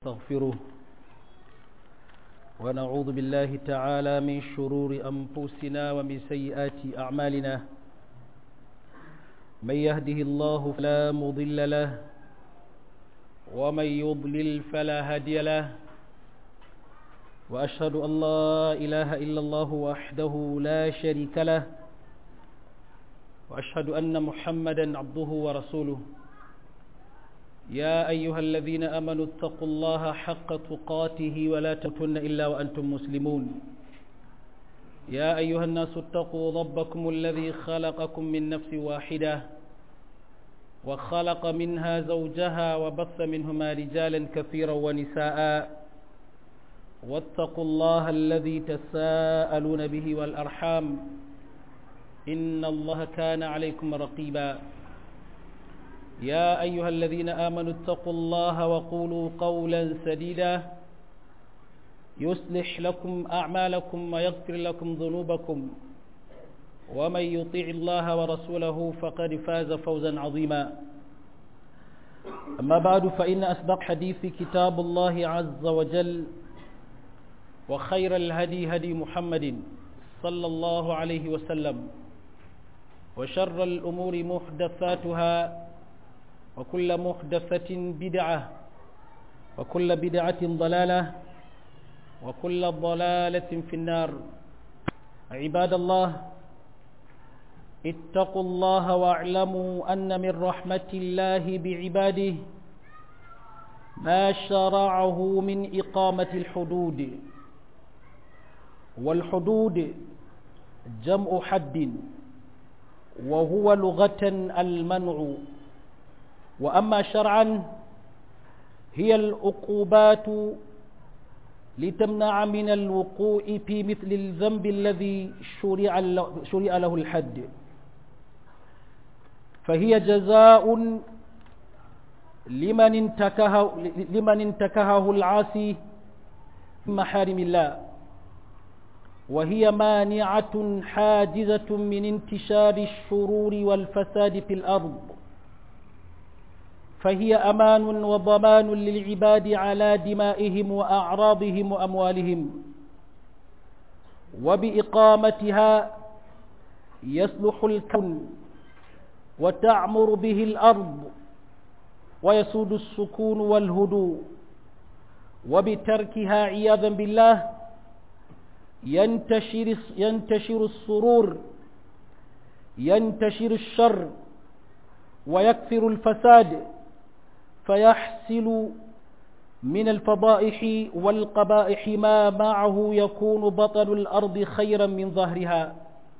نستغفره ونعوذ بالله تعالى من شرور أنفسنا ومن سيئات أعمالنا من يهده الله فلا مضل له ومن يضلل فلا هادي له وأشهد أن لا إله إلا الله وحده لا شريك له وأشهد أن محمدا عبده ورسوله يا أيها الذين أمنوا اتقوا الله حق تقاته ولا تموتن إلا وأنتم مسلمون يا أيها الناس اتقوا ربكم الذي خلقكم من نفس واحدة وخلق منها زوجها وبث منهما رجالا كثيرا ونساء واتقوا الله الذي تساءلون به والأرحام إن الله كان عليكم رقيبا يا أيها الذين آمنوا اتقوا الله وقولوا قولا سديدا يصلح لكم أعمالكم ويغفر لكم ذنوبكم ومن يطيع الله ورسوله فقد فاز فوزا عظيما أما بعد فإن أصدق حديث كتاب الله عز وجل وخير الهدي هدي محمد صلى الله عليه وسلم وشر الأمور محدثاتها وكل محدثة بدعة وكل بدعة ضلالة وكل ضلالة في النار عباد الله اتقوا الله واعلموا أن من رحمة الله بعباده ما شرعه من إقامة الحدود والحدود جمع حد وهو لغة المنع وأما شرعا هي العقوبات لتمنع من الوقوع في مثل الذنب الذي شرع شرع له الحد فهي جزاء لمن انتكه لمن انتكهه العاصي من محارم الله وهي مانعة حاجزة من انتشار الشرور والفساد في الأرض فهي أمان وضمان للعباد على دمائهم وأعراضهم وأموالهم وبإقامتها يصلح الكون وتعمر به الأرض ويسود السكون والهدوء وبتركها عياذا بالله ينتشر, ينتشر السرور ينتشر الشر ويكثر الفساد فيحصل من الفضائح والقبائح ما معه يكون بطل الأرض خيرا من ظهرها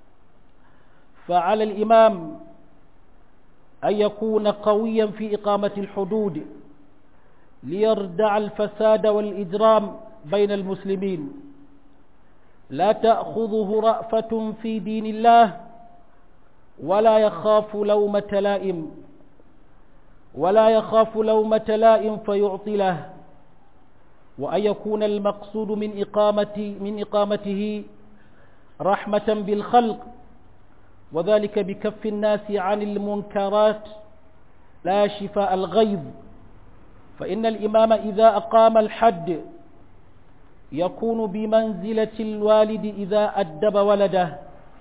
فعلى الإمام أن يكون قويا في إقامة الحدود ليردع الفساد والإجرام بين المسلمين لا تأخذه رأفة في دين الله ولا يخاف لومة لائم ولا يخاف لومة لائم فيعطي له وأن يكون المقصود من إقامة من إقامته رحمة بالخلق وذلك بكف الناس عن المنكرات لا شفاء الغيظ فإن الإمام إذا أقام الحد يكون بمنزلة الوالد إذا أدب ولده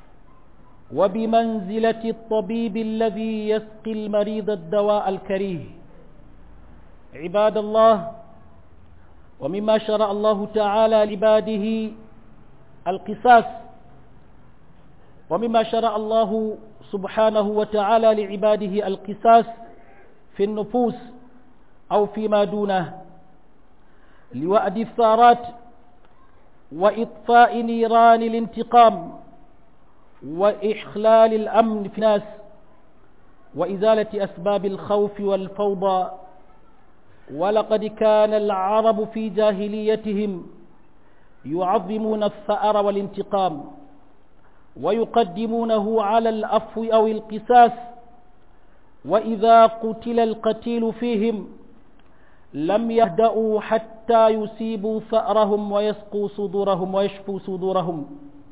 وبمنزلة الطبيب الذي يسقي المريض الدواء الكريه عباد الله ومما شرع الله تعالى لعباده القصاص ومما شرع الله سبحانه وتعالى لعباده القصاص في النفوس أو فيما دونه لوأد الثارات وإطفاء نيران الانتقام وإخلال الأمن في الناس وإزالة أسباب الخوف والفوضى ولقد كان العرب في جاهليتهم يعظمون الثأر والانتقام ويقدمونه على الأفو أو القساس وإذا قتل القتيل فيهم لم يهدأوا حتى يصيبوا ثأرهم ويسقوا صدورهم ويشفوا صدورهم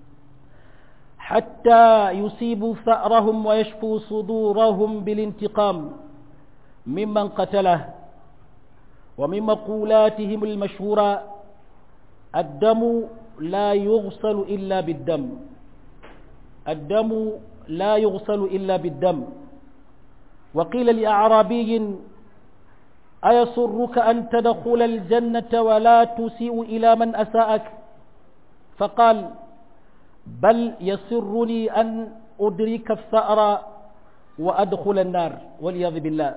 حتى يصيبوا ثأرهم ويشفوا صدورهم بالانتقام ممن قتله ومن مقولاتهم المشهورة الدم لا يغسل إلا بالدم الدم لا يغسل إلا بالدم وقيل لأعرابي أيسرك أن تدخل الجنة ولا تسيء إلى من أساءك فقال بل يسرني أن أدرك الثأر وأدخل النار والعياذ بالله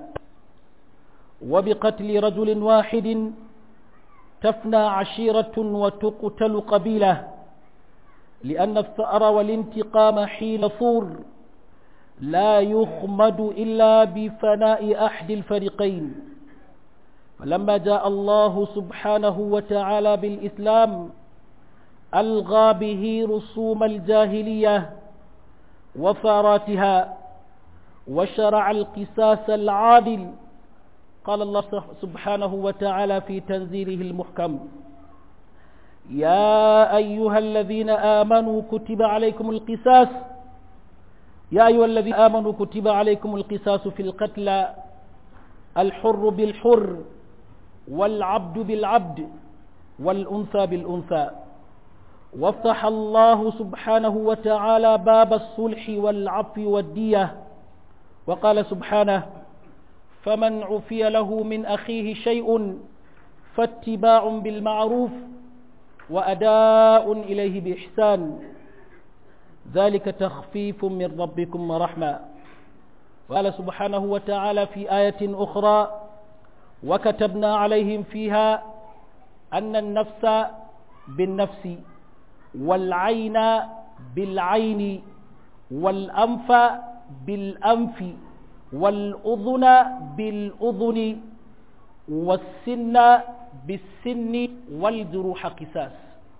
وبقتل رجل واحد تفنى عشيرة وتقتل قبيلة لأن الثأر والانتقام حين ثور لا يخمد إلا بفناء أحد الفريقين فلما جاء الله سبحانه وتعالى بالإسلام ألغى به رسوم الجاهلية وثاراتها وشرع القساس العادل قال الله سبحانه وتعالى في تنزيله المحكم يا أيها الذين آمنوا كتب عليكم القساس يا أيها الذين آمنوا كتب عليكم القساس في القتلى الحر بالحر والعبد بالعبد والأنثى بالأنثى وافتح الله سبحانه وتعالى باب الصلح والعفو والدية وقال سبحانه فمن عفي له من أخيه شيء فاتباع بالمعروف وأداء إليه بإحسان ذلك تخفيف من ربكم ورحمة قال سبحانه وتعالى في آية أخرى وكتبنا عليهم فيها أن النفس بالنفس والعين بالعين والأنف بالأنف والأذن بالأذن والسن بالسن والجروح قساس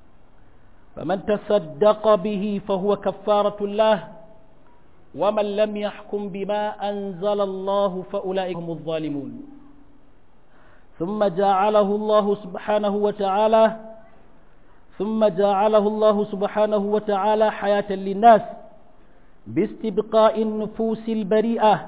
فمن تصدق به فهو كفارة الله ومن لم يحكم بما أنزل الله فأولئك هم الظالمون ثم جعله الله سبحانه وتعالى ثم جعله الله سبحانه وتعالى حياة للناس باستبقاء النفوس البريئة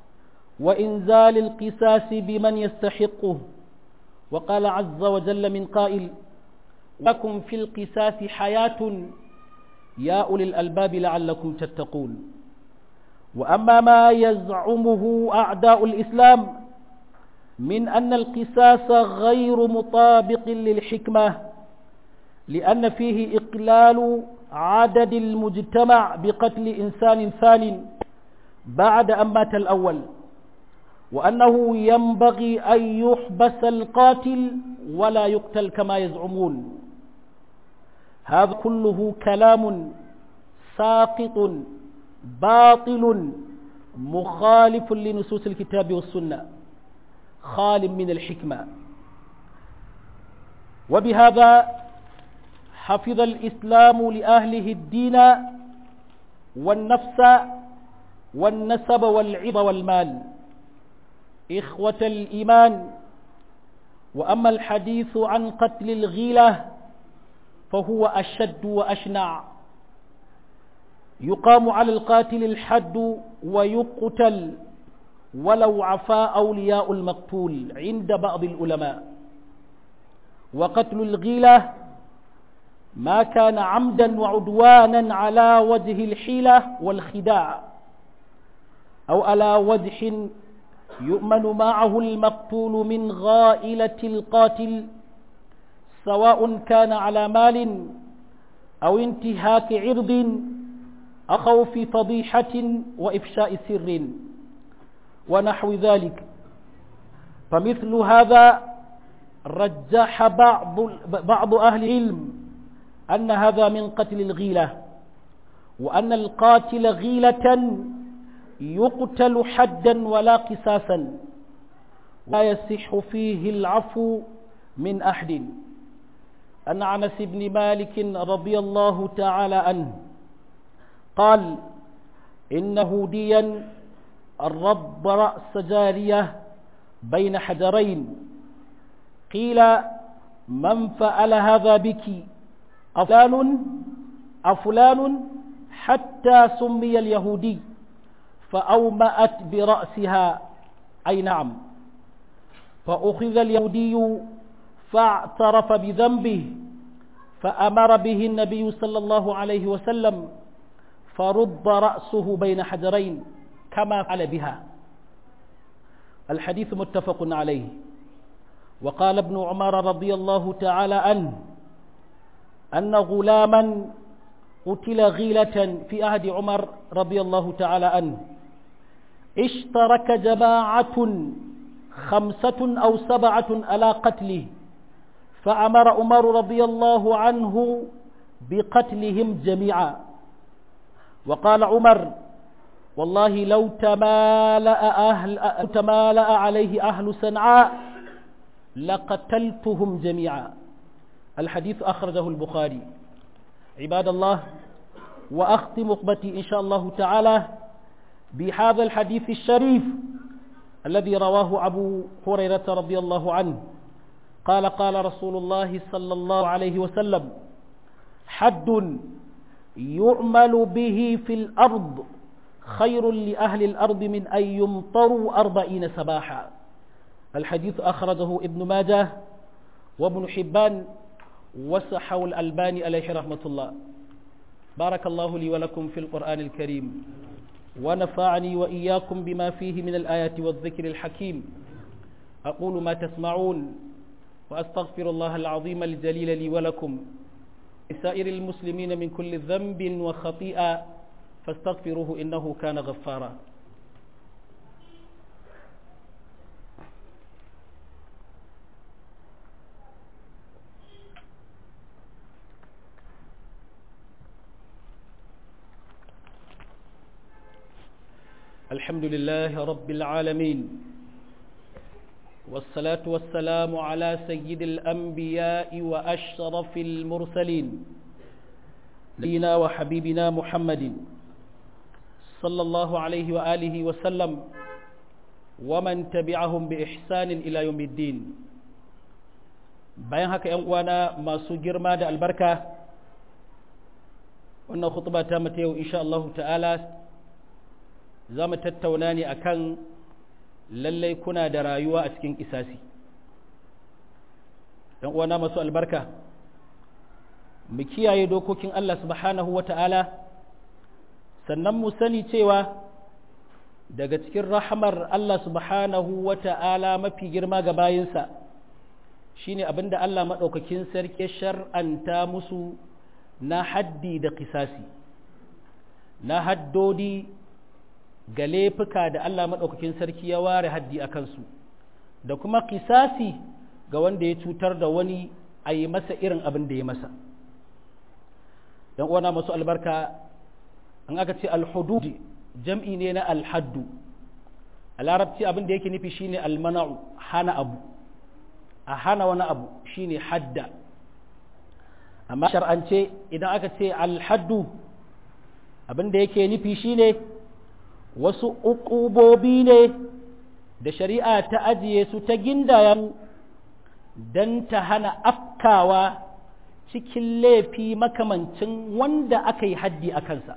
وإنزال القساس بمن يستحقه وقال عز وجل من قائل لكم في القساس حياة يا أولي الألباب لعلكم تتقون وأما ما يزعمه أعداء الإسلام من أن القساس غير مطابق للحكمة لأن فيه إقلال عدد المجتمع بقتل إنسان ثان بعد أن مات الأول وأنه ينبغي أن يحبس القاتل ولا يقتل كما يزعمون هذا كله كلام ساقط باطل مخالف لنصوص الكتاب والسنة خال من الحكمة وبهذا حفظ الإسلام لأهله الدين والنفس والنسب والعظ والمال إخوة الإيمان وأما الحديث عن قتل الغيلة فهو أشد وأشنع يقام على القاتل الحد ويقتل ولو عفا أولياء المقتول عند بعض العلماء وقتل الغيلة ما كان عمدا وعدوانا على وجه الحيلة والخداع أو على وجه يؤمن معه المقتول من غائلة القاتل سواء كان على مال أو انتهاك عرض أو خوف فضيحة وإفشاء سر ونحو ذلك فمثل هذا رجح بعض بعض أهل العلم أن هذا من قتل الغيلة وأن القاتل غيلة يقتل حدا ولا قساسا ولا يصح فيه العفو من أحد أن عنس بن مالك رضي الله تعالى عنه قال إن هوديا الرب رأس جارية بين حجرين قيل من فعل هذا بك أفلان أفلان حتى سمي اليهودي فأومأت برأسها أي نعم فأخذ اليهودي فاعترف بذنبه فأمر به النبي صلى الله عليه وسلم فرد رأسه بين حجرين كما فعل بها الحديث متفق عليه وقال ابن عمر رضي الله تعالى عنه أن غلاما قتل غيلة في عهد عمر رضي الله تعالى عنه اشترك جماعة خمسة أو سبعة على قتله فأمر عمر رضي الله عنه بقتلهم جميعا وقال عمر والله لو تمالأ, أهل تمالأ عليه أهل صنعاء لقتلتهم جميعا الحديث أخرجه البخاري عباد الله وأختم خطبتي إن شاء الله تعالى بهذا الحديث الشريف الذي رواه أبو هريرة رضي الله عنه قال قال رسول الله صلى الله عليه وسلم حد يعمل به في الأرض خير لأهل الأرض من أن يمطروا أربعين سباحا الحديث أخرجه ابن ماجه وابن حبان وسحوا الألباني عليه رحمة الله بارك الله لي ولكم في القرآن الكريم ونفعني وإياكم بما فيه من الآيات والذكر الحكيم أقول ما تسمعون وأستغفر الله العظيم الجليل لي ولكم لسائر المسلمين من كل ذنب وخطيئة فاستغفروه إنه كان غفارا الحمد لله رب العالمين والصلاة والسلام على سيد الأنبياء وأشرف المرسلين نبينا وحبيبنا محمد صلى الله عليه وآله وسلم ومن تبعهم بإحسان إلى يوم الدين bayan haka ‘yan uwana masu girma da albarka wannan khutba ta mata yau insha Allah ta'ala za mu tattauna ne akan lallai kuna da rayuwa a cikin isasi ‘yan uwana masu albarka mu kiyaye dokokin Allah subhanahu wa ta'ala sannan mu sani cewa daga cikin rahamar Allah subhanahu wa ta'ala mafi girma ga bayinsa shine abinda Allah maɗaukakin sarki shar'anta musu na haddi da kisasi na haddodi ga laifuka da Allah maɗaukakin sarki ya ware haddi a kansu da kuma kisasi ga wanda ya cutar da wani a yi masa irin abin da ya masa don uwana masu albarka an aka ce alhudud jam'i ne na alhaddu a larabci abin da yake nufi shine almana'u hana abu a hana wani abu shine hadda amma shar'ance idan aka ce alhaddu abin da yake nufi shine wasu uƙubobi ne da shari'a ta ajiye su ta gindaya don ta hana afkawa cikin laifi makamancin wanda aka yi haddi a kansa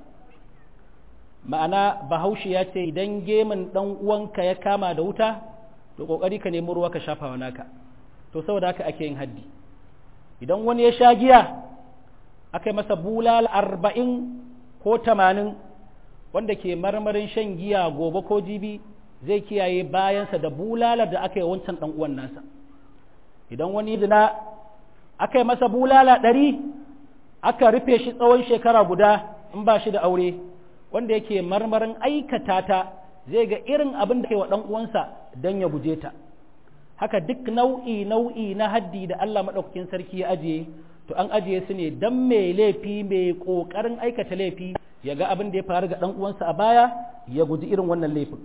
ma'ana bahaushe ya ce idan gemun ɗan uwanka ya kama da wuta to ƙoƙari ka nemi ruwa ka shafa wa naka to saboda haka ake yin haddi idan wani ya sha giya aka yi masa bulal arba'in ko tamanin wanda ke marmarin shan giya gobe ko jibi zai kiyaye bayansa da bulalar da aka yi wancan ɗan uwan nasa idan wani zina aka yi masa bulala ɗari aka rufe shi tsawon shekara guda in ba shi da aure wanda yake marmarin aikata ta zai ga irin abin da ke wa ɗan uwansa don ya guje ta haka duk nau'i nau'i na haddi da Allah maɗaukakin sarki ya ajiye to an ajiye su ne don mai laifi mai ƙoƙarin aikata laifi ya ga abin da ya faru ga ɗan uwansa a baya ya guji irin wannan laifin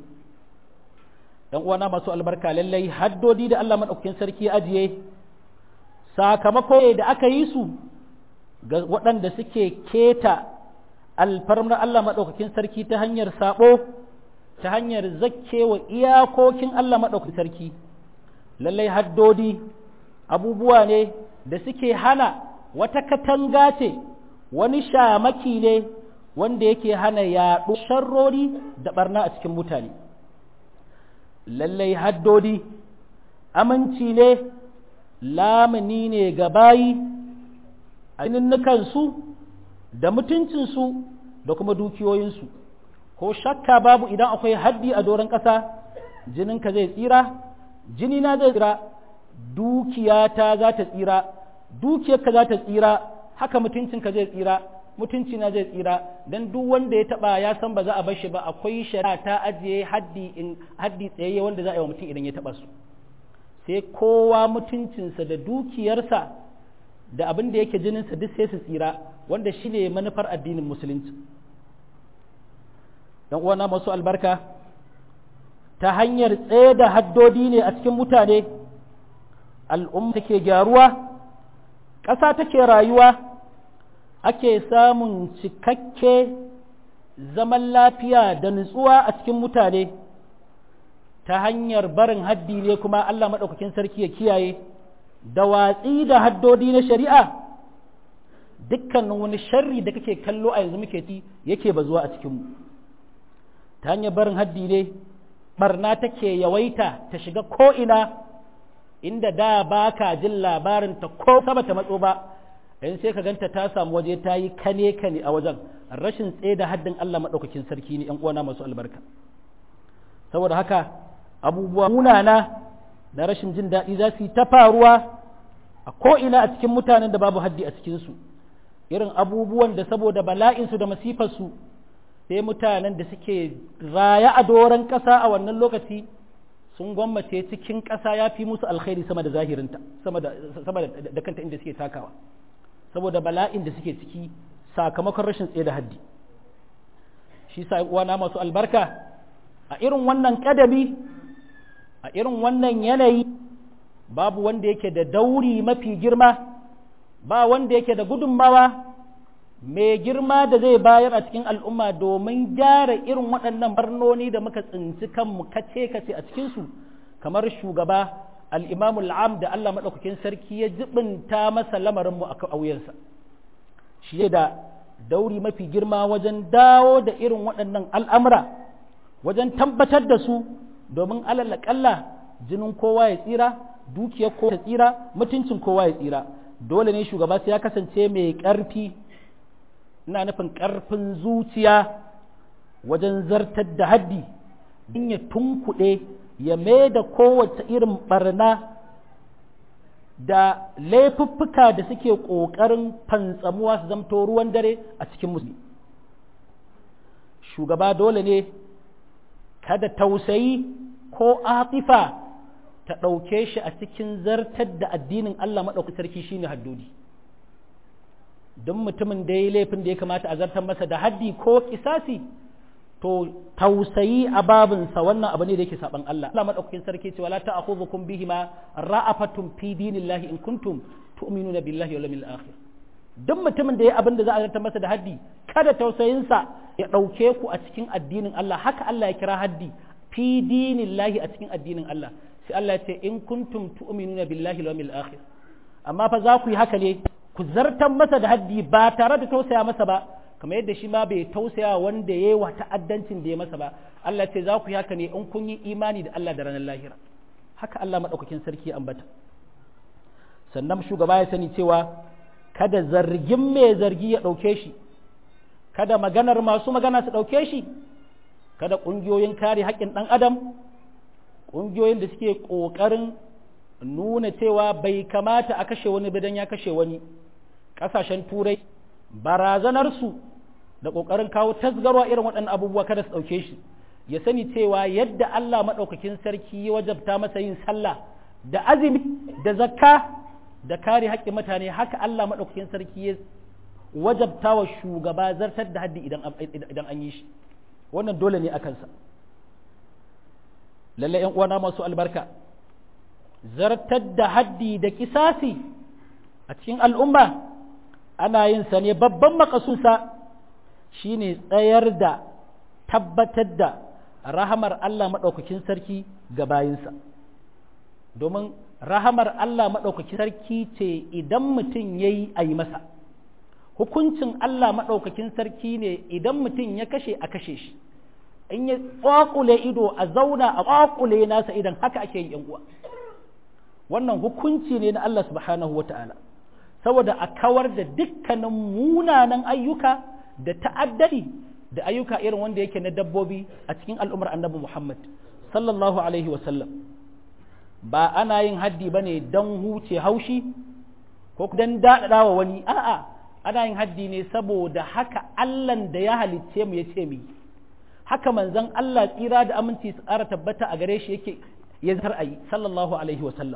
ɗan uwana masu albarka lallai haddodi da Allah maɗaukakin sarki ya ajiye sakamako da aka yi su ga waɗanda suke keta alfarmar Allah maɗaukakin sarki ta hanyar saɓo ta hanyar zakkewa iyakokin Allah maɗaukakin sarki lallai haddodi abubuwa ne da suke hana wata katanga ce wani shamaki ne wanda yake hana yaɗo sharrori da ɓarna a cikin mutane lallai haddodi aminci ne lamuni ne ga bayi a su da mutuncinsu da kuma dukiyoyinsu ko shakka babu idan akwai haddi a doron ƙasa jininka zai tsira jinina zai tsira dukiyata za ta tsira dukiyarka za ta tsira haka mutuncinka zai tsira mutuncina zai tsira don duk wanda ya taba ya san ba za a bar shi ba akwai shari'a ta ajiye haddi in haddi tsayayye wanda za a yi wa mutum idan ya taba su sai kowa mutuncinsa da dukiyarsa da abin da yake jininsa duk sai su tsira wanda shi ne manufar addinin musulunci don uwana masu albarka ta hanyar tsaye da haddodi ne a cikin mutane al'umma take gyaruwa ƙasa take rayuwa ake samun cikakke zaman lafiya da nutsuwa a cikin mutane ta hanyar barin haddi ne kuma Allah maɗaukakin sarki ya kiyaye da watsi da haddodi na shari'a dukkanin wani sharri da kake kallo a yanzu muke ci yake bazuwa a cikinmu ta hanyar barin haddi ne barna take yawaita ta shiga ko'ina inda da ba ka jin labarin ta ko saba ta matso ba in sai ka ganta ta samu waje ta yi kane kane a wajen rashin tsaye da haddin Allah maɗaukakin sarki ne ‘yan uwana masu albarka saboda haka abubuwa munana da rashin jin daɗi za su yi ta faruwa a ko'ina a cikin mutanen da babu haddi a cikinsu irin abubuwan da saboda bala'insu da masifarsu sai mutanen da suke raya a doron ƙasa a wannan lokaci sun gwammace cikin ƙasa ya fi musu alkhairi sama da zahirinta sama da kanta inda suke takawa saboda bala'in da suke ciki sakamakon rashin tsaye da haddi shi sa uwana masu albarka a irin wannan kadami a irin wannan yanayi babu wanda yake da dauri mafi girma ba wanda yake da gudunmawa mai girma da zai bayar a cikin al'umma domin gyara irin waɗannan barnoni da muka tsinci kanmu kace-kace a cikinsu kamar shugaba al'imamul am da Allah maɗaukakin sarki ya jibinta masa lamarinmu a ƙauyensa shi da dauri mafi girma wajen dawo da irin waɗannan al'amura wajen tabbatar da su domin alalaƙalla jinin kowa ya tsira dukiyar kowa ya tsira mutuncin kowa ya tsira dole ne shugaba sai ya kasance mai ƙarfi ina nufin ƙarfin zuciya wajen zartar da haddi in ya tunkuɗe ya mai da kowace irin barna da laifuffuka da suke ƙoƙarin fantsamuwa su zamto ruwan dare a cikin musulmi shugaba dole ne kada tausayi ko atifa ta ɗauke shi a cikin zartar da addinin Allah maɗauki sarki shine haddodi don mutumin da ya yi laifin da ya kamata a zartar masa da haddi ko kisasi to tausayi a babinsa wannan abu ne da yake saban Allah Allah madaukakin sarki ce wala ta'khudhukum bihima ra'afatun fi dinillahi in kuntum tu'minuna billahi wal yawmil akhir duk mutumin da ya abin da za a zartar masa da haddi kada tausayinsa ya dauke ku a cikin addinin Allah haka Allah ya kira haddi fi dinillahi a cikin addinin Allah sai Allah ya ce in kuntum tu'minuna billahi wal yawmil akhir amma fa za ku yi haka ne ku zartar masa da haddi ba tare da tausaya masa ba kamar yadda shi ma bai tausaya wanda ya yi wa ta'addancin da ya masa ba Allah ce za ku yi haka ne in kun yi imani da Allah da ranar lahira haka Allah maɗaukakin sarki ya ambata sannan shugaba ya sani cewa kada zargin mai zargi ya ɗauke shi kada maganar masu magana su ɗauke shi kada ƙungiyoyin kare haƙƙin ɗan adam ƙungiyoyin da suke ƙoƙarin nuna cewa bai kamata a kashe wani bidan ya kashe wani ƙasashen turai barazanarsu da ƙoƙarin kawo tasgarwa irin waɗannan abubuwa kada su ɗauke shi ya sani cewa yadda Allah maɗaukakin sarki ya wajabta masa yin sallah da azumi da zakka da kare haƙƙin mutane haka Allah maɗaukakin sarki ya wajabta wa shugaba zartar da haddi idan an yi shi wannan dole ne a kansa lalle ‘yan uwana masu albarka zartar da haddi da kisasi a cikin al'umma ana yin sa ne babban makasunsa shine tsayar da tabbatar da rahamar Allah maɗaukakin sarki ga bayinsa domin rahamar Allah maɗaukakin sarki ce idan mutum ya yi a yi masa hukuncin Allah maɗaukakin sarki ne idan mutum ya kashe a kashe shi in ya ƙwaƙule ido a zauna a ƙwaƙule nasa idan haka ake yi uwa wannan hukunci ne na Allah subhanahu wa ta'ala saboda a kawar da dukkanin munanan ayyuka da ta'addadi da ayyuka irin wanda yake na dabbobi a cikin al'ummar annabi Muhammad sallallahu alaihi wasallam ba ana yin haddi ba ne don huce haushi ko don daɗaɗa wa wani a'a ana yin haddi ne saboda haka Allahn da ya halicce mu ya ce mu haka manzon Allah tsira da aminci su ƙara tabbata a gare shi yake ya zar a yi sallallahu alaihi wasallam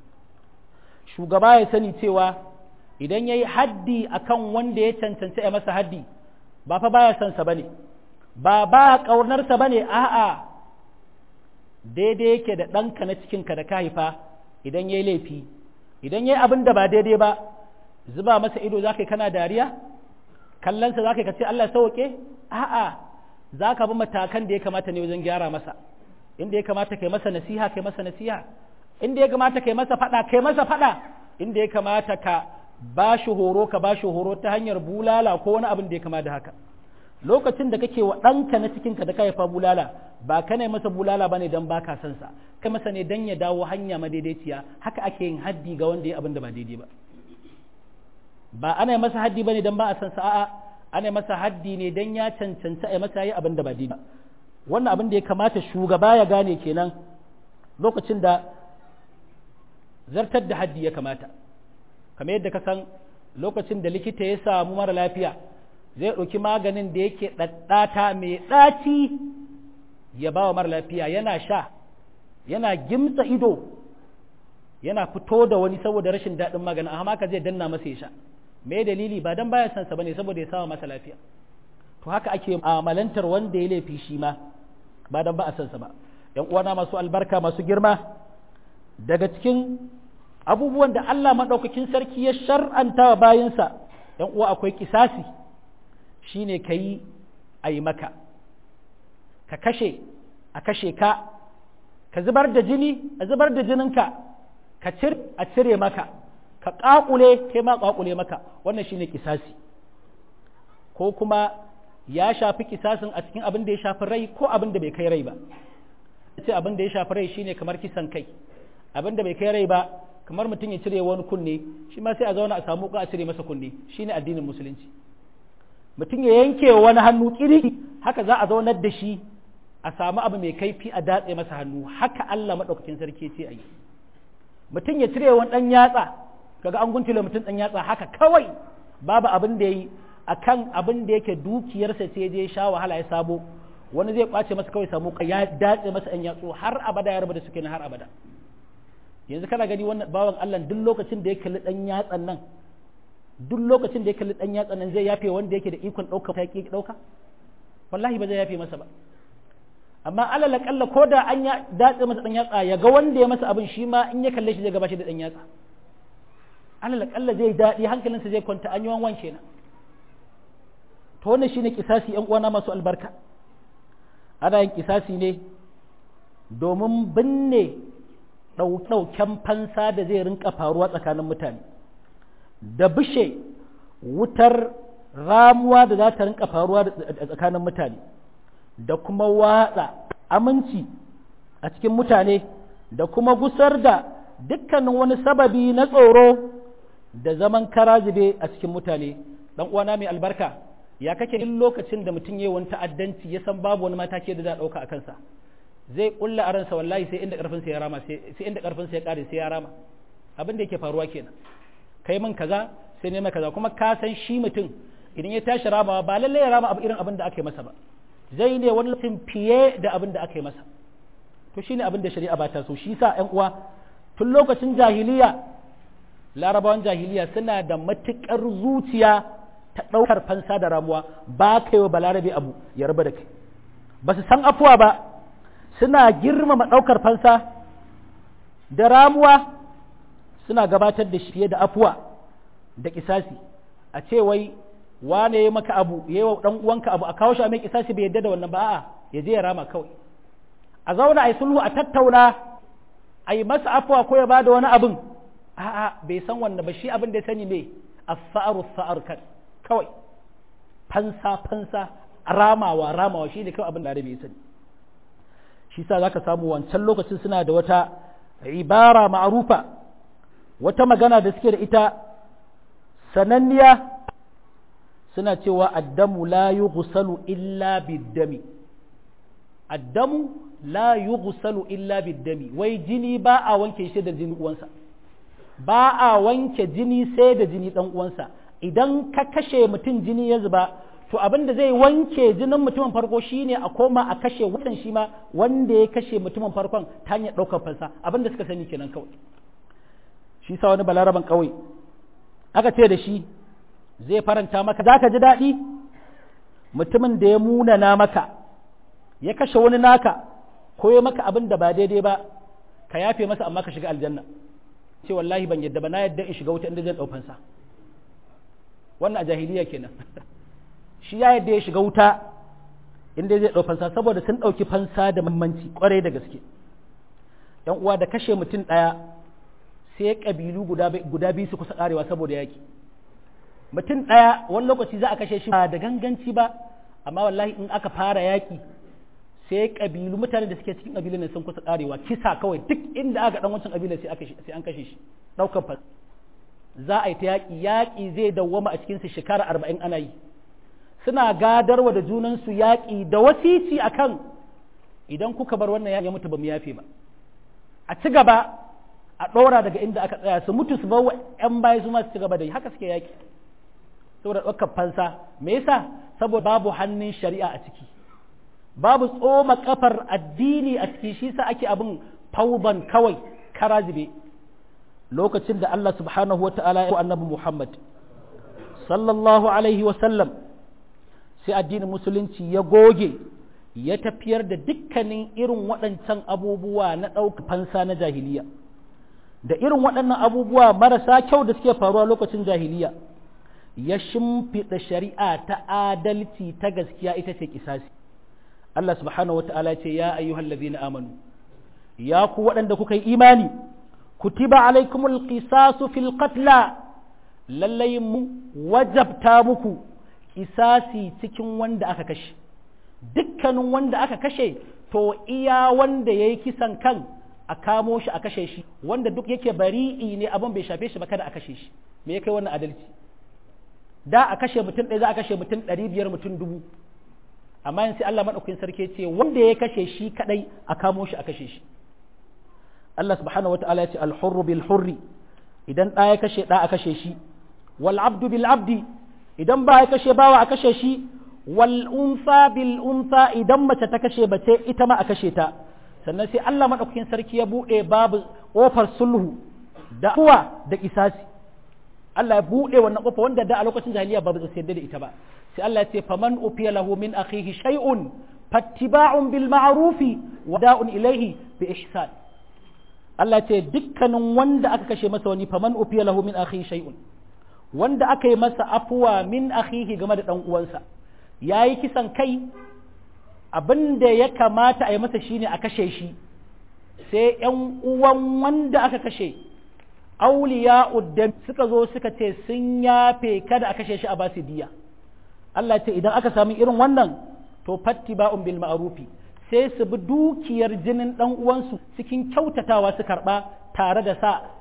shugaba ya sani cewa idan ya yi haddi akan wanda ya cancanci a masa haddi ba fa baya son sa bane ba ba ƙaunarsa bane a'a daidai yake da ɗanka na cikinka da ka haifa idan ya yi laifi idan ya yi abin da ba daidai ba zuba masa ido za ka yi kana dariya kallonsa za ka yi ka ce Allah sauke a'a za ka bi matakan da ya kamata ne wajen gyara masa inda ya kamata kai masa nasiha kai masa nasiha inda ya kamata kai masa fada kai masa fada inda ya kamata ka ba shi horo ka ba shi horo ta hanyar bulala ko wani abin da ya kama da haka lokacin da kake wa ɗanka na cikinka da ka haifa bulala ba ka ne masa bulala ba ne don ba ka san sa kai masa ne don ya dawo hanya madaidaiciya haka ake yin haddi ga wanda ya abin da ba daidai ba ba ana masa haddi ba ne don ba a san sa a'a ana masa haddi ne don ya cancanta a masa yi abin da ba daidai ba wannan abin da ya kamata shugaba ya gane kenan lokacin da zartar da haddi ya kamata kamar yadda ka san lokacin da likita ya samu mara lafiya zai ɗauki maganin da yake ɗaɗɗata mai ɗaci ya ba wa mara lafiya yana sha yana gimsa ido yana fito da wani saboda rashin daɗin maganin amma ka zai danna masa ya sha me dalili ba dan baya sansa bane saboda ya sawa masa lafiya to haka ake amalantar wanda ya laifi shi ma ba dan ba a sansa ba yan uwana masu albarka masu girma daga cikin abubuwan da Allah maɗaukakin sarki ya shar'anta wa bayinsa ‘yan uwa akwai kisasi shi ne ka yi a yi maka ka kashe a kashe ka ka zubar da jini a zubar da jininka ka cir a cire maka ka ƙaƙule kai ma ƙaƙule maka wannan shi ne kisasi ko kuma ya shafi kisasin a cikin abin da ya shafi rai ko abin da bai kai rai ba ce abin da ya shafi rai shine kamar kisan kai abin da bai kai rai ba kamar mutum ya cire wani kunne shi ma sai a zauna a samu a cire masa kunne shine addinin musulunci mutum ya yanke wani hannu kiri haka za a zaunar da shi a samu abu mai kaifi a datse masa hannu haka Allah madaukakin sarki ce ayi mutum ya cire wani dan yatsa kaga an guntule mutum dan yatsa haka kawai babu abin da yayi akan abin da yake dukiyarsa ce je sha wahala ya sabo wani zai kwace masa kawai samu ya datse masa ɗan yatsu har abada ya rabu da suke na har abada yanzu kana gani wannan bawan Allah duk lokacin da ya kalli ɗan yatsan nan duk lokacin da ya kalli ɗan yatsan nan zai yafe wanda yake da ikon ɗauka ta ki ɗauka wallahi ba zai yafe masa ba amma alal kalla ko da an ya datse masa ɗan yatsa ya ga wanda ya masa abin shi ma in ya kalle shi zai gaba shi da ɗan yatsa alal kalla zai daɗi hankalinsa zai kwanta an yi wanwan kenan to wannan shine kisasi ƴan uwana masu albarka ana yin kisasi ne domin binne ɗauken fansa da zai rinka faruwa tsakanin mutane da bishe wutar ramuwa da za ta rinka faruwa tsakanin mutane da kuma watsa aminci a cikin mutane da kuma gusar da dukkanin wani sababi na tsoro da zaman karazibe a cikin mutane ɗan uwana mai albarka ya kake duk lokacin da mutum ya wani ta'addanci ya san babu wani mataki da za a ɗauka a kansa zai kulla a ransa wallahi sai inda karfinsa ya rama sai inda karfinsa ya kare sai ya rama abin da yake faruwa kenan kai min kaza sai ne kaza kuma ka san shi mutum idan ya tashi ramawa ba lalle ya rama abu irin abin da aka yi masa ba zai ne wani lokacin fiye da abin da aka yi masa to shine abin da shari'a ba ta so shi sa ƴan uwa tun lokacin jahiliya larabawan jahiliya suna da matukar zuciya ta ɗaukar fansa da ramuwa ba kai wa balarabe abu ya raba da kai ba su san afuwa ba suna girmama ɗaukar fansa da ramuwa suna gabatar da shi fiye da afuwa da kisasi a ce wai wane ya maka abu ya yi wa ɗan uwanka abu a kawo shi a mai kisasi bai yadda da wannan ba a'a ya je ya rama kawai a zauna a yi sulhu a tattauna a yi masa afuwa ko ya bada wani abin a'a bai san wannan ba shi abin da ya sani ne a sa'aru sa'ar kan kawai fansa fansa ramawa ramawa shi ne kawai abin da bai sani shi sa za ka samu wancan lokacin suna da wata ibara ma'arufa wata magana da suke da ita sananniya suna cewa addamu la yughsalu illa biddami addamu la yughsalu illa biddami wai jini ba a wanke shi da jini uwansa ba a wanke jini sai da jini dan uwansa idan ka kashe mutum jini ya zuba to abin da zai wanke jinin mutumin farko shine a koma a kashe wannan shi ma wanda ya kashe mutumin farkon ta hanyar ɗaukar fansa abin da suka sani kenan kawai shi sa wani balaraban kawai aka ce da shi zai faranta maka za ka ji daɗi mutumin da ya munana maka ya kashe wani naka ko ya maka abin da ba daidai ba ka yafe masa amma ka shiga aljanna ce wallahi ban yadda ba na yadda in shiga wuta inda zai ɗaukansa wannan a jahiliya kenan shi ya yadda ya shiga wuta inda zai ɗau fansa saboda sun ɗauki fansa da muhimmanci ƙwarai da gaske ‘yan uwa da kashe mutum ɗaya sai ƙabilu guda biyu su kusa ƙarewa saboda yaƙi mutum ɗaya wani lokaci za a kashe shi ba da ganganci ba amma wallahi in aka fara yaƙi sai ƙabilu mutane da suke cikin ƙabilun sun kusa ƙarewa kisa kawai duk inda aka ɗan wancan ƙabilar sai an kashe shi ɗaukar fansa za a yi ta yaƙi yaƙi zai dawwama a cikinsu shekara arba'in ana yi suna gadarwa da junansu yaƙi da wasici a kan idan kuka bar wannan ya mutu ba mu yafe ba a ci gaba a ɗora daga inda aka tsaya su mutu su bawa ‘yan baya su masu ci gaba da yi haka suke yaƙi saboda ɗaukar fansa me yasa saboda babu hannun shari'a a ciki babu tsoma kafar addini a ciki shi sa ake abin fauban kawai karazibe lokacin da Allah subhanahu wa ta'ala ya annabi Muhammad sallallahu alaihi wa sallam sai addinin musulunci ya goge ya tafiyar da dukkanin irin waɗancan abubuwa na ɗauka fansa na jahiliya da irin waɗannan abubuwa marasa kyau da suke faruwa lokacin jahiliya ya shimfiɗa shari'a ta adalci ta gaskiya ita ce kisasi Allah subhanahu wata'ala ce ya ayyuhal ladina amanu ya ku waɗanda kuka yi imani kutiba alaikumul qisasu fil qatla lallai mu wajabta muku kisasi cikin wanda aka kashe dukkanin wanda aka kashe to iya wanda ya yi kisan kan a kamo shi a kashe shi wanda duk yake bari'i ne abin bai shafe shi ba kada a kashe shi me ya kai wannan adalci da a kashe mutum ɗaya za a kashe mutum ɗari biyar mutum dubu amma yin sai Allah maɗaukakin sarki ce wanda ya kashe shi kaɗai a kamo shi a kashe shi Allah subhanahu wa ta'ala ya ce alhurru bil hurri idan ɗa ya kashe ɗa a kashe shi wal abdu bil abdi idan ba ya kashe bawa a kashe shi wal unsa bil unsa idan mace ta kashe bace ita ma a kashe ta sannan sai Allah madaukakin sarki ya bude babu kofar sulhu da uwa da kisasi Allah ya bude wannan kofa wanda da a lokacin jahiliya ba su yarda da ita ba sai Allah ya ce faman ufiya lahu min akhihi shay'un fattiba'un bil ma'rufi wa da'un ilayhi bi ihsan Allah ya ce dukkanin wanda aka kashe masa wani faman ufiya lahu min akhihi shay'un wanda aka yi masa afuwa min akhihi game da ɗan uwansa ya yi kisan kai abin da ya kamata a yi masa shine a kashe shi sai ‘yan uwan wanda aka kashe auliya uddan suka zo suka ce sun yafe kada a kashe shi a basu diya Allah ce idan aka sami irin wannan to fatti ba'un bil ma'rufi sai su bi dukiyar jinin ɗan uwansu cikin kyautatawa su karɓa tare da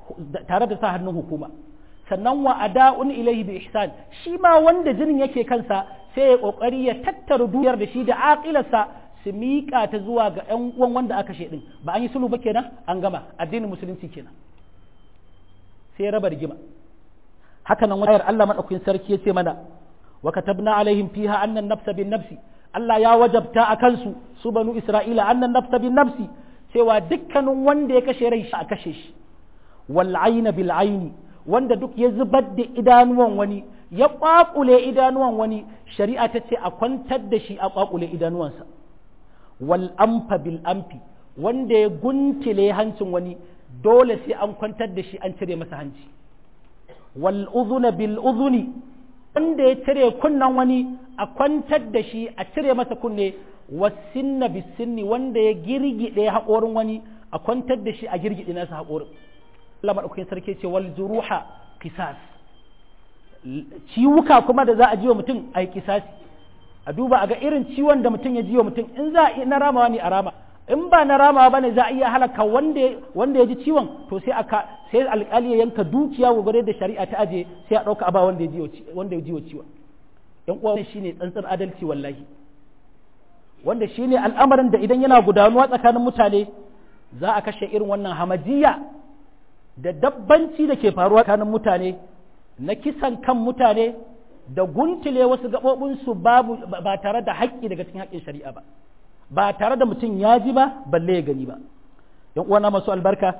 sa hannun hukuma sannan wa ada'un ilaihi bi ihsan shi ma wanda jinin yake kansa sai ya kokari ya tattara duyar da shi da aqilarsa su miƙa ta zuwa ga ƴan uwan wanda aka din ba an yi sulhu ba kenan an gama addinin musulunci kenan sai raba rigima haka nan wayar Allah madaukakin sarki ya ce mana wa katabna alaihim fiha anna an-nafsa bin nafsi Allah ya wajabta a kansu su banu Isra'ila annan nafsa bin nafsi cewa dukkanin wanda ya kashe rai shi a kashe shi wal ayna bil ayni wanda duk ya zubar da idanuwan wani ya ƙwaƙule idanuwan wani shari'a ta ce a kwantar da shi a ƙwaƙule idanuwansa wal amfa bil amfi wanda ya guntile hancin wani dole sai an kwantar da shi an cire masa hanci wal uzuna bil uzuni wanda ya cire kunnan wani a kwantar da shi a cire masa kunne wasinna bis sinni wanda ya girgide haƙorin wani a kwantar da shi a girgide nasa haƙorin Allah maɗaukakin sarki ce wal juruha qisas ciwuka kuma da za a ji wa mutum a yi kisasi a duba a ga irin ciwon da mutum ya ji wa mutum in za a na ramawa ne a rama in ba na ramawa bane za a iya halaka wanda wanda ya ji ciwon to sai aka sai alƙali ya yanka dukiya gure da shari'a ta aje sai a ɗauka aba wanda ya ji wanda ya ji ciwon yan uwa wannan shine tsantsar adalci wallahi wanda shine al'amarin da idan yana gudanuwa tsakanin mutane za a kashe irin wannan hamajiya da dabbanci da ke faruwa tsakanin mutane na kisan kan mutane da guntule wasu gaɓoɓinsu babu ba tare da haƙƙi daga cikin haƙƙin shari'a ba ba tare da mutum ya ji ba balle ya gani ba yan uwana masu albarka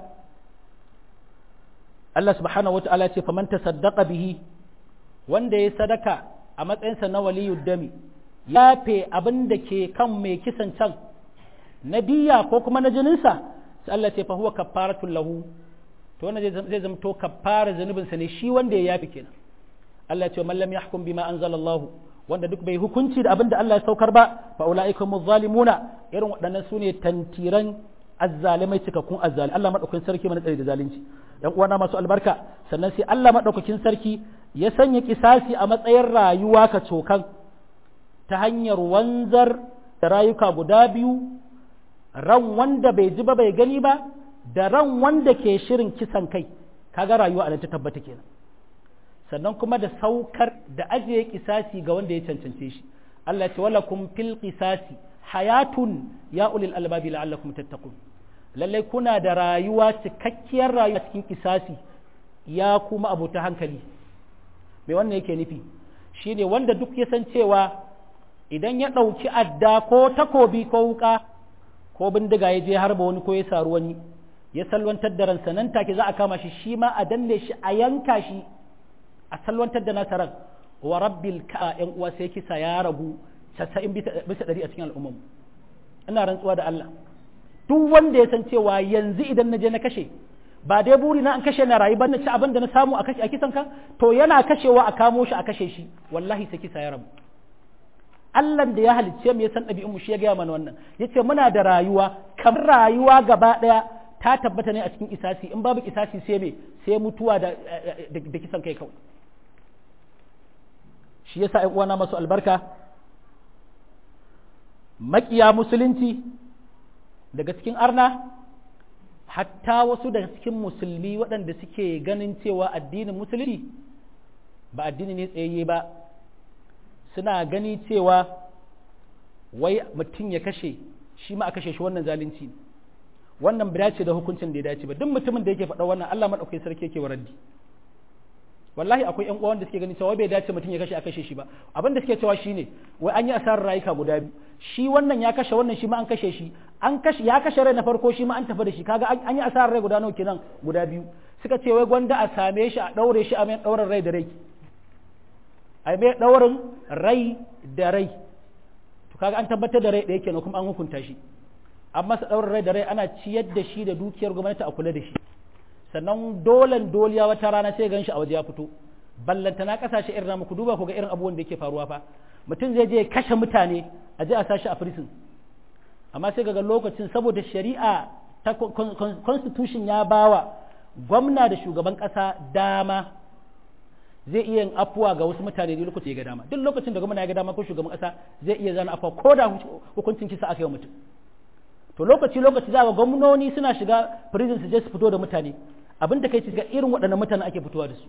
Allah subhanahu wata'ala ce faman tasaddaqa bihi wanda ya sadaka a matsayinsa na waliyud dami ya fe abin da ke kan mai kisan can na diya ko kuma na jininsa sai Allah ce fa huwa kaffaratul lahu to wannan zai zama to kaffara zanubinsa ne shi wanda ya yafi kenan Allah ce man lam yahkum bima anzalallahu wanda duk bai hukunci da abin da Allah ya saukar ba fa ulaika zalimuna irin waɗannan sune tantiran azzalimai cikakkun azzali Allah madaukakin sarki mana tsare da zalunci yan uwana masu albarka sannan sai Allah madaukakin sarki ya sanya kisasi a matsayin rayuwa ka cokan ta hanyar wanzar da rayuka guda biyu ran wanda bai ji ba bai gani ba da ran wanda ke shirin kisan kai kaga rayuwa a ta tabbata kenan sannan kuma da saukar da ajiye kisasi ga wanda ya cancance shi Allah ce wala kum fil qisasi hayatun ya ulil albabi la'allakum tattaqun lalle kuna da rayuwa cikakkiyar rayuwa cikin kisasi ya kuma abota hankali me wannan yake nufi shine wanda duk ya san cewa idan ya ɗauki adda ko takobi ko wuka ko bindiga ya je harba wani ko ya saru wani ya salwantar da ransa nan take za a kama shi shi ma a danne shi a yanka shi a salwantar da nasarar wa rabbil ka yan uwa sai kisa ya rabu 90 bisa ɗari a cikin al'ummar ina rantsuwa da Allah duk wanda ya san cewa yanzu idan na je na kashe ba dai buri na an kashe na rayu ba na ci abin da na samu a kashe a kisan ka to yana kashewa a kamo shi a kashe shi wallahi sai kisa ya rabu Allah da ya halicce mu ya san ɗabi'un mu shi ya gaya mana wannan yace muna da rayuwa kamar rayuwa gaba ɗaya ta tabbata ne a cikin isasi in babu isasi sai me sai mutuwa da da kisan kai kawai shi yasa ƴan uwana masu albarka makiya musulunci daga cikin arna hatta wasu daga cikin musulmi waɗanda suke ganin cewa addinin musulunci ba addini ne tsayayye ba suna gani cewa wai mutum ya kashe shi ma a kashe shi wannan zalunci wannan bai dace da hukuncin da ya dace ba duk mutumin da yake faɗa wannan Allah madaukakin sarki yake waraddi wallahi akwai ƴan uwan da suke gani cewa bai dace mutum ya kashe a kashe shi ba abin da suke cewa shine wai an yi asarar rayuka guda biyu shi wannan ya kashe wannan shi ma an kashe shi an kashe ya kashe rai na farko shi ma an tafi da shi kaga an yi asarar rai guda nawa kenan guda biyu suka ce wai gwanda a same shi a daure shi a mai daurar rai da rai a mai daurin rai da rai to kaga an tabbatar da rai da yake kuma an hukunta shi an masa daurar rai da rai ana ciyar da shi da dukiyar gwamnati a kula da shi sannan dolan doliya wata rana sai gan shi a waje ya fito ballanta na kasashe irin namu ku duba ku ga irin abubuwan da yake faruwa fa mutum zai je kashe mutane a je a sashi a prison amma sai ga lokacin saboda shari'a ta constitution ya bawa gwamna da shugaban kasa dama zai iya yin afuwa ga wasu mutane da lokaci ya ga dama duk lokacin da gwamna ya ga dama ko shugaban kasa zai iya zana afuwa ko da hukuncin kisa aka yi wa mutum to lokaci lokaci za ga gwamnoni suna shiga prison su je su fito da mutane abin da kai ci ga irin waɗannan mutanen ake fitowa da su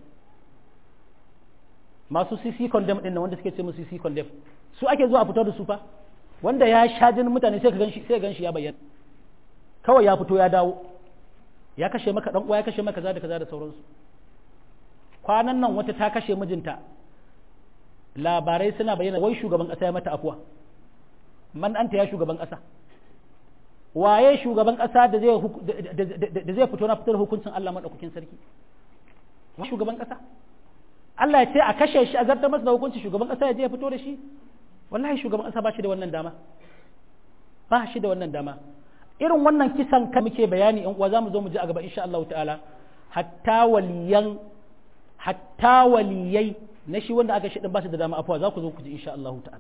masu cc condemn ɗin wanda suke ce musu cc condemn su ake zuwa a fito da su fa wanda ya sha jinin mutane sai ka ganshi sai ganshi ya bayyana kawai ya fito ya dawo ya kashe maka dan uwa ya kashe maka kaza da kaza da sauransu kwanan nan wata ta kashe mijinta labarai suna bayyana wai shugaban kasa ya mata afuwa man anta ya shugaban kasa waye shugaban kasa da zai da zai fito na fitar hukuncin Allah madaukakin sarki wa shugaban kasa Allah ya ce a kashe shi a zartar masa da hukunci shugaban kasa ya je ya fito da shi wallahi shugaban kasa ba shi da wannan dama ba shi da wannan dama irin wannan kisan ka muke bayani in uwa zamu zo mu ji a gaba insha Allah ta'ala hatta waliyan hatta waliyai na shi wanda aka shi din ba shi da dama afuwa za ku zo ku ji insha Allah ta'ala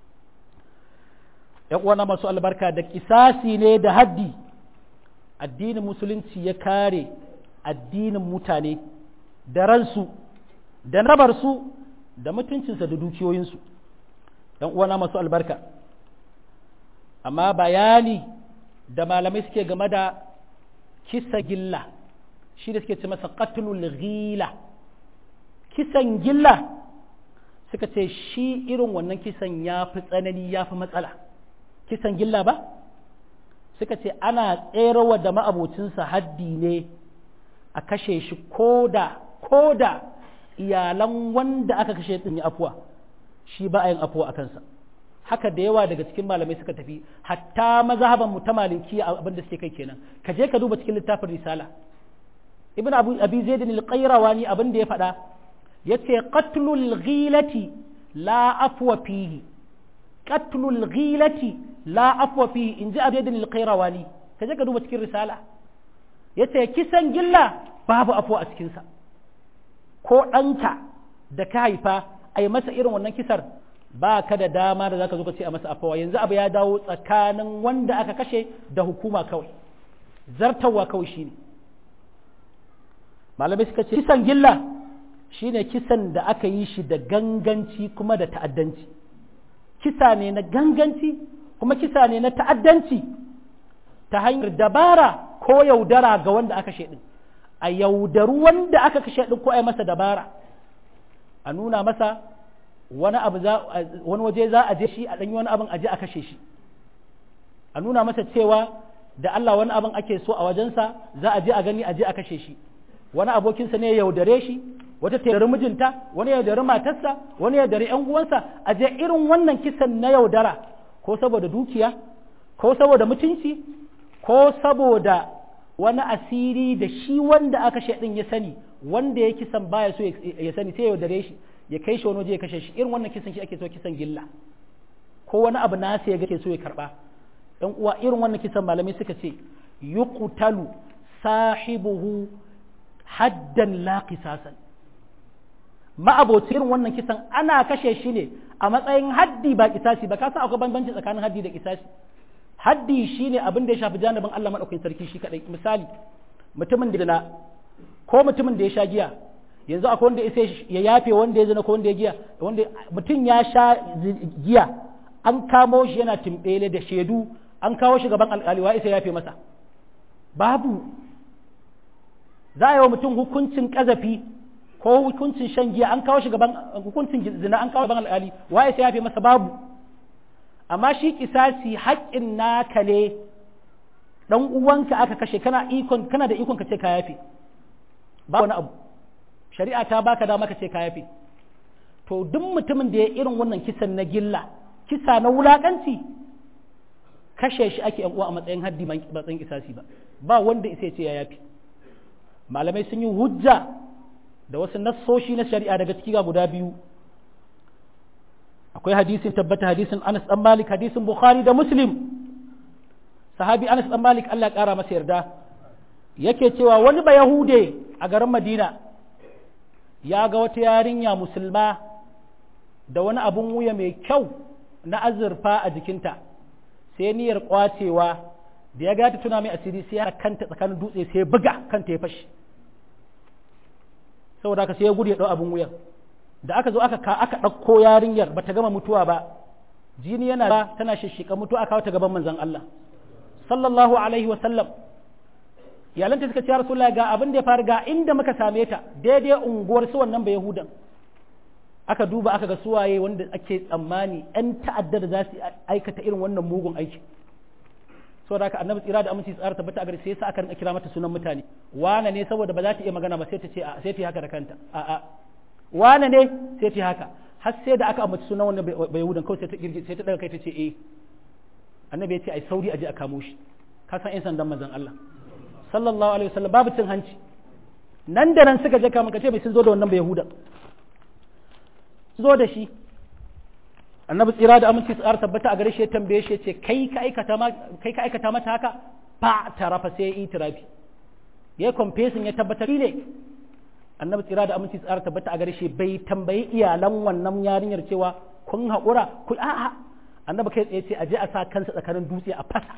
‘yan uwana masu albarka da kisasi ne da haddi addinin musulunci ya kare addinin mutane da ransu da rabarsu da mutuncinsa da dukiyoyinsu ‘yan uwana masu albarka amma bayani da malamai suke game da kisa gilla shi da suke ce masa qatlul ghila kisan gilla suka ce shi irin wannan kisan ya fi tsanani ya fi matsala kisan gilla ba suka ce ana tserawa da ma'abocinsa haddi ne a kashe shi koda koda iyalan wanda aka kashe din yi afuwa shi ba a yin afuwa a kansa haka da yawa daga cikin malamai suka tafi hatta mazhaban mu ta maliki abin da suke kai kenan ka je ka duba cikin littafin risala ibn abu abi zaid al-qayrawani abin da ya faɗa yace qatlul ghilati la afwa fihi qatlul ghilati la afwa fihi in ji abu zaid al-qayrawani ka je ka duba cikin risala yace kisan gilla babu afwa a cikin sa ko ɗanka da ka haifa a yi masa irin wannan kisar ba ka da dama da zaka zo ka ce a masa afawa yanzu abu ya dawo tsakanin wanda aka kashe da hukuma kawai zartawa kawai shine malamai suka ce kisan gilla shine kisan da aka yi shi da ganganci kuma da ta'addanci kisa ne na ganganci kuma kisa ne na ta'addanci ta hanyar dabara ko yaudara ga wanda aka kashe din a yaudaru wanda aka kashe din ko a yi masa dabara a nuna masa wani abu za wani waje za a je shi a ɗanyi wani abin a je a kashe shi a nuna masa cewa da Allah wani abin ake so a wajensa za a je a gani a je a kashe shi wani abokinsa ne ya yaudare shi wata ta yaudari mijinta wani ya yaudari matarsa wani ya yaudari ƴan uwansa a je irin wannan kisan na yaudara ko saboda dukiya ko saboda mutunci ko saboda wani asiri da shi wanda aka kashe din ya sani wanda ya kisan baya so ya sani sai ya yaudare shi ya kai shi wani waje ya kashe shi irin wannan kisan shi ake so kisan gilla ko wani abu nasa ya ga ke so ya karba dan uwa irin wannan kisan malamai suka ce yuqtalu sahibuhu haddan la qisasan ma'abocin irin wannan kisan ana kashe shi ne a matsayin haddi ba kisasi ba ka san akwai bambanci tsakanin haddi da kisasi haddi shine abin da ya shafi janibin Allah madaukakin sarki shi kadai misali mutumin da na ko mutumin da ya sha giya yanzu akwai wanda ya yafe wanda ya zina ko wanda ya giya wanda mutum ya sha giya an kamo shi yana timbele da shaidu an kawo shi gaban alƙali wa isa yafe masa babu za a yi wa mutum hukuncin ƙazafi ko hukuncin shan giya an kawo shi gaban hukuncin zina an kawo gaban alƙali wa isa yafe masa babu amma shi kisasi haƙƙin naka ne dan uwanka aka kashe kana ikon kana da ikon ka ce ka yafe ba wani abu shari'a ta baka dama ka ce ka yafe to duk mutumin da ya irin wannan kisan na gilla kisa na wulakanci kashe shi ake yan uwa a matsayin haddi ba matsayin kisasi ba ba wanda isa ce ya yafe malamai sun yi hujja da wasu nassoshi na shari'a daga ciki ga guda biyu akwai hadisin tabbata hadisin Anas dan Malik hadisin Bukhari da Muslim sahabi Anas dan Malik Allah ya kara masa yarda yake cewa wani ba Yahude a garin Madina ya ga wata yarinya musulma da wani abun wuya mai kyau na azurfa a jikinta sai niyyar kwacewa da ya gata tuna mai asiri sai ya kanta tsakanin dutse sai ya buga kanta ya fashi saboda haka sai ya gudu ya dau abun wuyan da aka zo aka aka ɗauko yarinyar bata gama mutuwa ba jini yana ba tana shishika mutuwa aka ta gaban manzon Allah sallallahu alaihi wa sallam iyalanta suka ce ya rasulullahi ga abin da ya faru ga inda muka same ta daidai unguwar su wannan ba yahudan aka duba aka ga suwaye wanda ake tsammani yan ta'adda da za su aikata irin wannan mugun aiki saboda haka annabi tsira da aminci tsara tabbata a gare sai yasa aka rinka kira mata sunan mutane wane ne saboda ba za ta iya magana ba sai ta ce sai ta yi haka da kanta a'a wane ne sai ta haka har sai da aka ambaci sunan wannan bai yahudan kawai sai ta girgi sai ta daga kai ta ce eh annabi ya ce ai sauri aje a kamo shi ka san yan sandan manzon Allah sallallahu alaihi wasallam babu cin hanci nan da nan suka je kama ka ce bai sun zo da wannan bai yahudan zo da shi annabi tsira da aminci tsara tabbata a gare shi ya tambaye shi ya ce kai ka aikata ma kai ka aikata mata haka fa tarafa sai ya yi tirafi ya confessing ya tabbatar ne annabi tsira da aminci tsara tabbata a gare shi bai tambayi iyalan wannan yarinyar cewa kun haƙura ku a'a annabi kai tsaye ce a je a sa kansa tsakanin dutse a fasa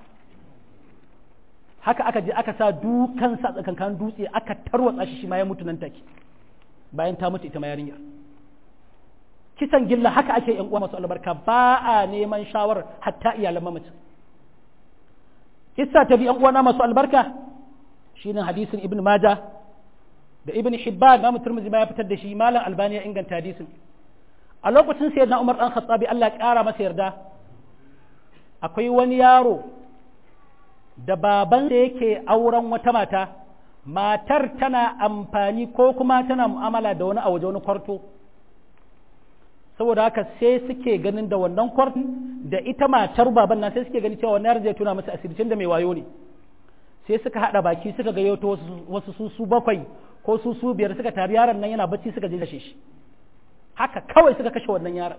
haka aka je aka sa dukansa tsakanin dutse aka tarwatsa shi shi ma ya mutu nan take bayan ta mutu ita ma yarinyar kisan gilla haka ake yan uwa masu albarka ba a neman shawarar hatta iyalan mamacin kissa ta bi yan uwana masu albarka shine hadisin ibn majah da ibn hibban imam turmuzi ya fitar da shi malam albani ya inganta hadisin a lokacin sayyidina umar dan khattabi Allah ya kara masa yarda akwai wani yaro da baban da yake auren wata mata matar tana amfani ko kuma tana mu'amala da wani a waje wani kwarto saboda haka sai suke ganin da wannan kwartin da ita matar baban nan sai suke ganin cewa wannan zai tuna masa asiricin da mai wayo ne sai suka hada baki suka ga yato wasu su su bakwai ko su su biyar suka tari yaron nan yana bacci suka je kashe shi haka kawai suka kashe wannan yaron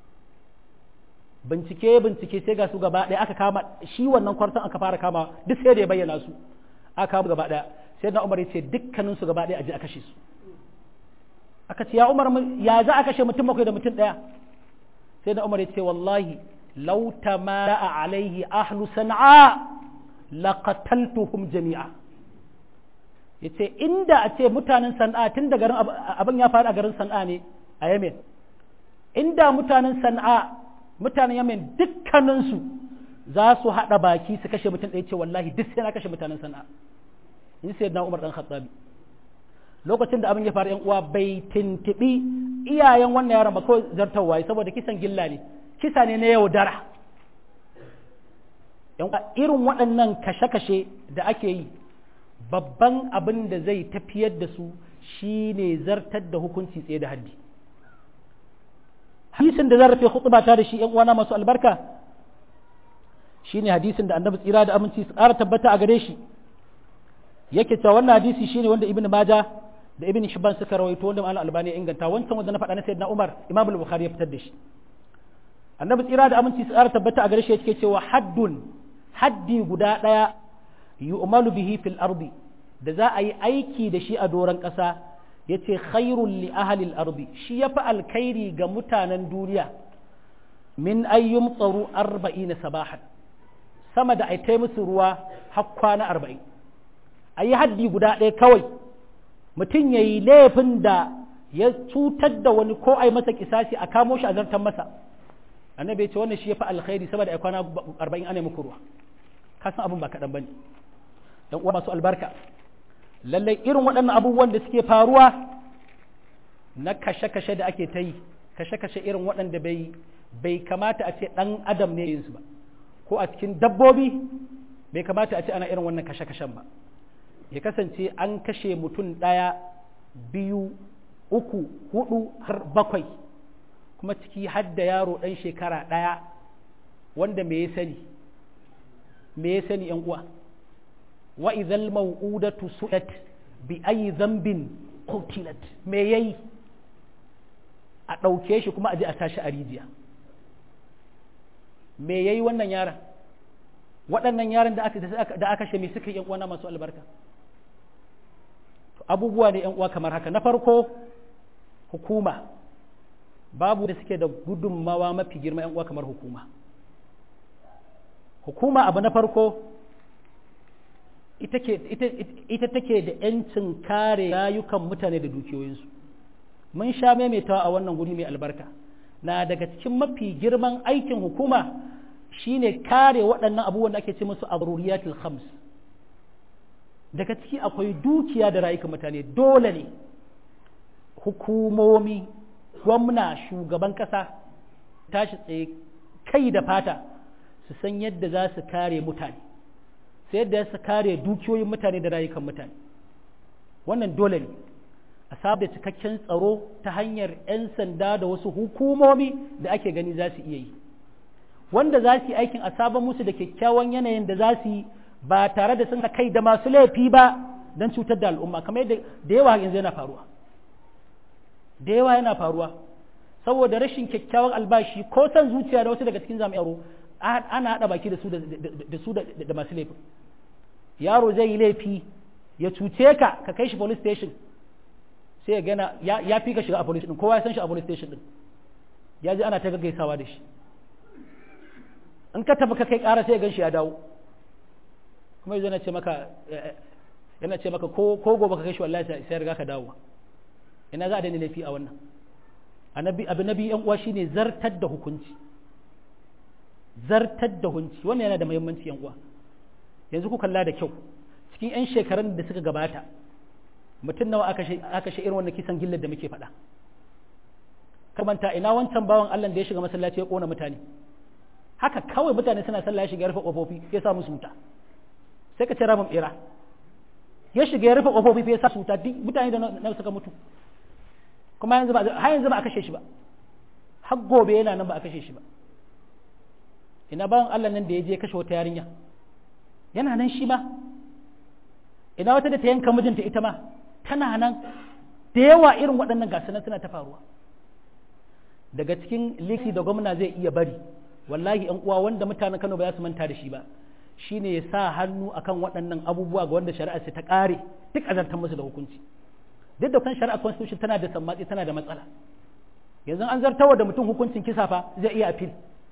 bincike bincike sai ga su gaba ɗaya aka kama shi wannan kwartan aka fara kama duk sai da ya bayyana su aka kama gaba ɗaya sai na umar ya ce dukkanin su gaba ɗaya a je a kashe su aka ce ya umar ya za a kashe mutum bakwai da mutum ɗaya sai na umar ya ce wallahi law tamara alaihi ahlu san'a laqataltuhum jami'a yace inda a ce mutanen san'a tun da garin abin ya faru a garin san'a ne a Yemen inda mutanen san'a mutanen Yemen dukkaninsu za su haɗa baki su kashe mutum ɗaya ce wallahi duk sai na kashe mutanen san'a in sai na Umar dan Khattabi lokacin da abin ya faru yan uwa bai tintibi iyayen wannan yaron ba kawai zartarwa saboda kisan gilla ne kisa ne na yaudara yan irin waɗannan kashe-kashe da ake yi babban abin da zai tafiyar da su shine zartar da hukunci tsaye da haddi hadisin da zan rufe khutba ta da shi yan uwana masu albarka shine hadisin da annabi tsira da aminci su ƙara tabbata a gare shi yake cewa wannan hadisi shine wanda ibnu maja da ibn hibban suka rawaito wanda malam albani ya inganta wancan wanda na faɗa na sayyidina umar imam al-bukhari ya fitar da shi annabi tsira da aminci su ƙara tabbata a gare shi yake cewa haddun haddi guda ɗaya yu'malu bihi fil ardi da za a yi aiki da shi a doron ƙasa ya ce khairun li ahalil ardi shi ya fi alkhairi ga mutanen duniya min ayyum tsaro arba'in sabahan sama da aitai musu ruwa har kwana arba'in a yi haddi guda ɗaya kawai mutum ya yi laifin da ya cutar da wani ko a yi masa kisasi a kamo shi a zartan masa annabi ya ce wannan shi ya fi alkhairi saboda ai kwana arba'in ana muku ruwa ka san abin ba kaɗan ba ne dan uwa masu albarka lallai irin waɗannan abubuwan da suke faruwa na kashe-kashe da ake ta yi kashe-kashe irin waɗanda bai bai kamata a ce ɗan adam ne yin su ba ko a cikin dabbobi bai kamata a ce ana irin wannan kashe-kashen ba ya kasance an kashe mutum ɗaya biyu uku hudu har bakwai kuma ciki har da yaro ɗan shekara ɗaya wanda me ya sani me ya sani yan uwa wa idhal maw'udatu su'at bi ayi dhanbin qutilat me yayi a ɗauke shi kuma a je a tashi a rijiya me yayi wannan yaron waɗannan yaran da aka da aka shi me suka yi uwana masu albarka abubuwa ne yan uwa kamar haka na farko hukuma babu da suke da gudunmawa mafi girma yan uwa kamar hukuma hukuma abu na farko ita take da ‘yancin kare rayukan mutane da dukiyoyinsu mun sha maimaitawa a wannan guri mai albarka na daga cikin mafi girman aikin hukuma shine kare waɗannan abubuwan da ake ce musu abruriyatul khams daga ciki akwai dukiya da rayukan mutane dole ne hukumomi gwamna shugaban ƙasa tashi tsaye kai da fata su san yadda za su kare mutane sai yadda su kare dukiyoyin mutane da rayukan mutane wannan dole ne a saba cikakken tsaro ta hanyar 'yan sanda da wasu hukumomi da ake gani za su iya yi wanda za su yi aikin a sabon musu da kyakkyawan yanayin da za su yi ba tare da sun kai da masu laifi ba don cutar da al'umma kamar yadda da yawa yanzu yana faruwa da yawa yana faruwa saboda rashin kyakkyawan albashi ko san zuciya da wasu daga cikin jami'aro ana haɗa baki da su da su da masu laifin yaro zai yi laifi ya cuce ka ka kai shi police station sai ya gana ya fi ka shiga a police din kowa ya san shi a police station din ya ji ana ta gaggaisawa da shi in ka tafi ka kai ƙara sai ya gan shi ya dawo kuma yanzu yana ce maka yana ce maka ko gobe ka kai shi wallahi sai ya riga ka dawo ina za a daina laifi a wannan abu na biyu yan uwa shine zartar da hukunci zartar da hunci wannan yana da muhimmanci yan uwa yanzu ku kalla da kyau cikin 'yan shekarun da suka gabata mutum nawa aka shi irin wannan kisan gillar da muke faɗa kamanta ina wancan bawan Allah da ya shiga masallaci ya kona mutane haka kawai mutane suna sallah ya shiga ya rufe kofofi ya sa musu wuta sai ka ce ramin bera ya shiga ya rufe kofofi ya sa su wuta duk mutane da na suka mutu kuma yanzu ba har yanzu ba a kashe shi ba har gobe yana nan ba a kashe shi ba ina bawan Allah nan da ya je kashe wata yarinya yana nan shi ma ina wata da ta yanka mijinta ita ma tana nan da yawa irin waɗannan gasu nan suna ta faruwa daga cikin liki da gwamna zai iya bari wallahi yan uwa wanda mutanen Kano ba za su manta da shi ba shine ya sa hannu akan waɗannan abubuwa ga wanda shari'a ta ƙare duk azartar musu da hukunci duk da kan shari'a constitution tana da sammatsi tana da matsala yanzu an zartawa da mutum hukuncin kisa fa zai iya appeal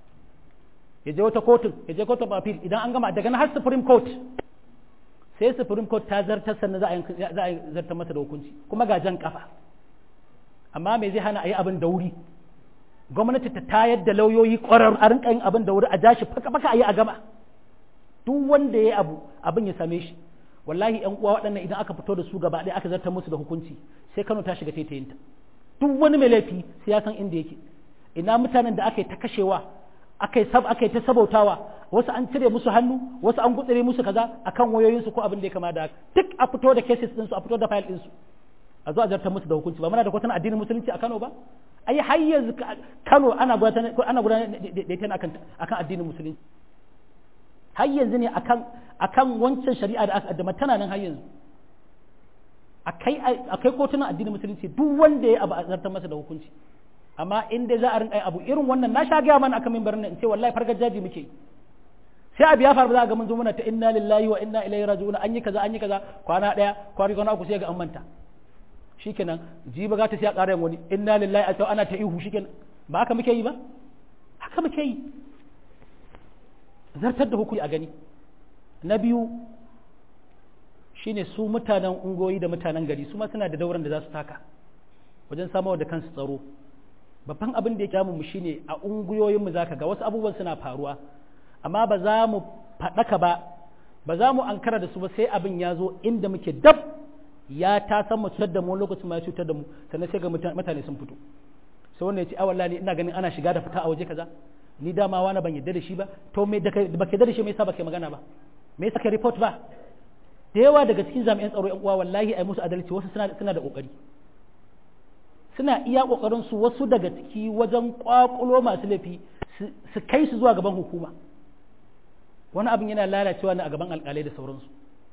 ya je wata kotun ya je kotun appeal idan an gama daga nan har supreme court sai supreme court ta zartar sannan za a zartar masa da hukunci kuma ga jan kafa amma me zai hana a yi abin da wuri gwamnati ta tayar da lauyoyi ƙwararru a rinka yin abin da wuri a jashi faka faka a yi a gama duk wanda ya yi abu abin ya same shi wallahi yan uwa waɗannan idan aka fito da su gaba ɗaya aka zartar musu da hukunci sai Kano ta shiga taitayinta duk wani mai laifi sai ya san inda yake ina mutanen da aka yi ta kashewa aka yi sab aka yi ta sabautawa wasu an cire musu hannu wasu an gutsire musu kaza akan wayoyinsu ko abin da ya kama da duk a fito da cases ɗinsu a fito da file ɗinsu a zo a zartar musu da hukunci ba muna da kwatan addinin musulunci a Kano ba ai har yanzu Kano ana gudanar ana gudanar da ita akan akan addinin musulunci har yanzu ne akan akan wancan shari'a da aka addama tana nan har yanzu akai akai kotunan addinin musulunci duk wanda ya abu a zartar masa da hukunci amma in dai za a rinka abu irin wannan na sha gaya mana akan mimbarin nan in ce wallahi fargar jaji muke sai abu ya faru za ga mun zo muna ta inna lillahi wa inna ilaihi raji'un an yi kaza an yi kaza kwana daya kwari kwana uku sai ga an manta shikenan jiba ga ta sai a ƙara wani inna lillahi a ana ta ihu shikenan ba haka muke yi ba haka muke yi zartar da hukumi a gani na biyu shine su mutanen ungoyi da mutanen gari su ma suna da dauran da za su taka wajen samarwa da kansu tsaro babban abin da ya kyamu mu shine a unguyoyinmu zaka ga wasu abubuwan suna faruwa amma ba za mu faɗaka ba ba za mu ankara da su ba sai abin ya zo inda muke dab ya ta san mu cutar da mu lokacin ma ya cutar da mu sannan sai ga mutane sun fito sai wannan ya ce a wallahi ina ganin ana shiga da fita a waje kaza ni dama wani ban yadda da shi ba to me da ba ke da shi me yasa ba ke magana ba me yasa ka report ba da yawa daga cikin jami'an tsaro yan uwa wallahi ai musu adalci wasu suna suna da kokari suna iya kokarin su wasu daga ciki wajen kwakulo masu laifi su kai su zuwa gaban hukuma wani abin yana lalacewa ne a gaban alkalai da sauransu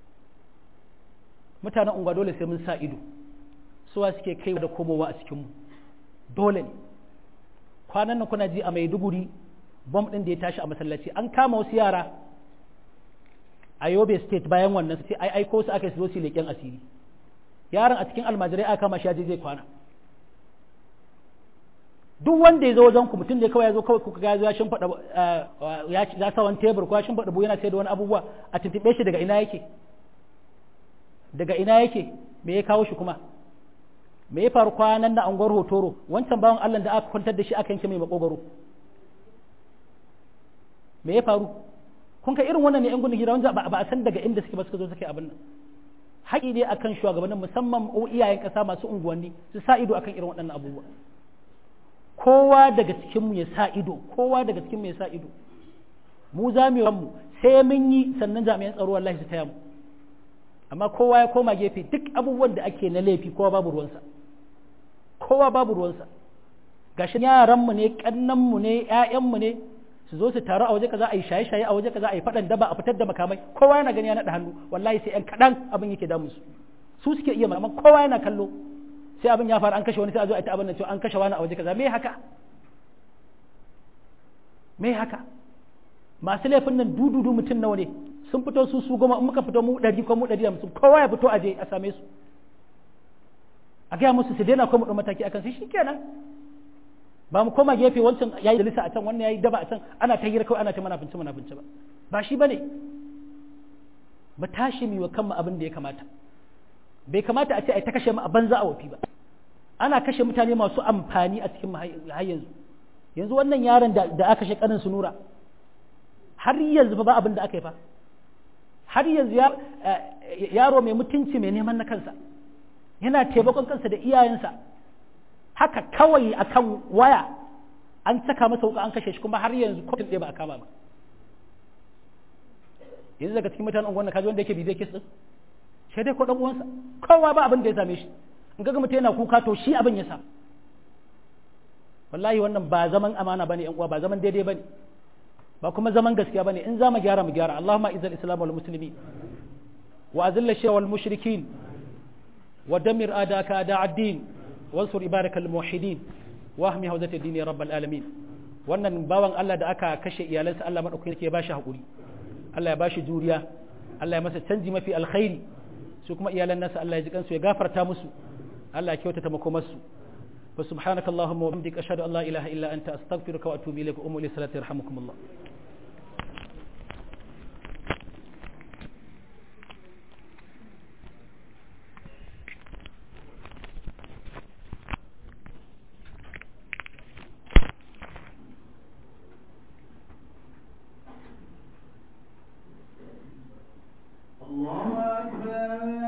mutanen unguwa dole sai mun sa ido suwa suke kai da komowa a cikinmu dole ne kwanan nan kuna ji a maiduguri bom ɗin da ya tashi a masallaci an kama wasu yara a yobe state bayan wannan sai ai aiko su aka zo su leƙen asiri yaron a cikin almajirai aka kama shi ya je zai kwana duk wanda ya zo wajen ku mutum da kawai ya zo kawai kuka ga ya shimfiɗa ya sa wani tebur ko ya shimfiɗa buhu yana sai da wani abubuwa a tuntuɓe shi daga ina yake daga ina yake me ya kawo shi kuma me ya faru kwanan da anguwar hotoro wancan bawan Allah da aka kwantar da shi aka yanke mai makogaro me ya faru kun ka irin wannan ne yan gudun hira wanda ba a san daga inda suke ba suka zo suke abin nan haƙi ne akan shugabannin musamman iyayen ƙasa masu unguwanni su sa ido akan irin waɗannan abubuwa kowa daga cikin mu ya sa ido kowa daga cikin mu ya sa ido mu za mu mu sai mun yi sannan jami'an tsaro wallahi su taya mu amma kowa ya koma gefe duk abubuwan da ake na laifi kowa babu ruwansa kowa babu ruwansa gashi yaranmu ne kannanmu ne ƴaƴanmu ne su zo su taru a waje kaza a yi shaye-shaye a waje kaza a yi faɗan daba a fitar da makamai kowa yana gani ya naɗa hannu wallahi sai ƴan kaɗan abin yake damu su su suke iya amma kowa yana kallo sai abin ya faru an kashe wani sai a zo a ta abin nan cewa an kashe wani a waje kaza me haka me haka masu laifin nan dududu mutum nawa ne sun fito su su goma in muka fito mu ɗari ko mu ɗari hamsin kowa ya fito aje a same su a gaya musu su daina ko mu ɗau mataki akan sai shikenan ba mu koma gefe wancan yayi da lisa a can wannan yayi daba a can ana ta hira kawai ana ta manafinci manafinci ba ba shi bane ba tashi mi wa kanmu abin da ya kamata bai kamata a ce ai ta kashe mu a banza a wafi ba ana kashe mutane masu amfani a cikin har yanzu yanzu wannan yaron da aka kashe kanin su nura har yanzu ba abin da aka yi fa har yanzu yaro mai mutunci mai neman na kansa yana taimakon kansa da iyayensa haka kawai akan waya an saka masa wuka an kashe shi kuma har yanzu kotun ɗaya ba a kama ba yanzu daga cikin mutanen unguwan kaji wanda yake bibiyar kis din sai dai ko dan uwansa kowa ba abin da ya same shi in ga mutum yana kuka to shi abin ya sa wallahi wannan ba zaman amana bane yan uwa ba zaman daidai bane ba kuma zaman gaskiya bane in za mu gyara mu gyara Allahumma izal islam wal muslimin wa azil shirka wal mushrikin wa damir adaka ada ad-din wansur ibadaka al muwahhidin wa ahmi hawzat ad-din ya rabbal alamin wannan bawan Allah da aka kashe iyalansa Allah madaukakin yake ba shi hakuri Allah ya bashi juriya Allah ya masa canji mafi alkhairi su kuma iyalan nasa Allah ya ji kansu ya gafarta musu Allah ya kyautata makomarsu fa subhanaka allahumma wa bihamdika ashhadu an la ilaha illa anta astaghfiruka wa atubu ilayka ummu li salati yarhamukumullah الله أكبر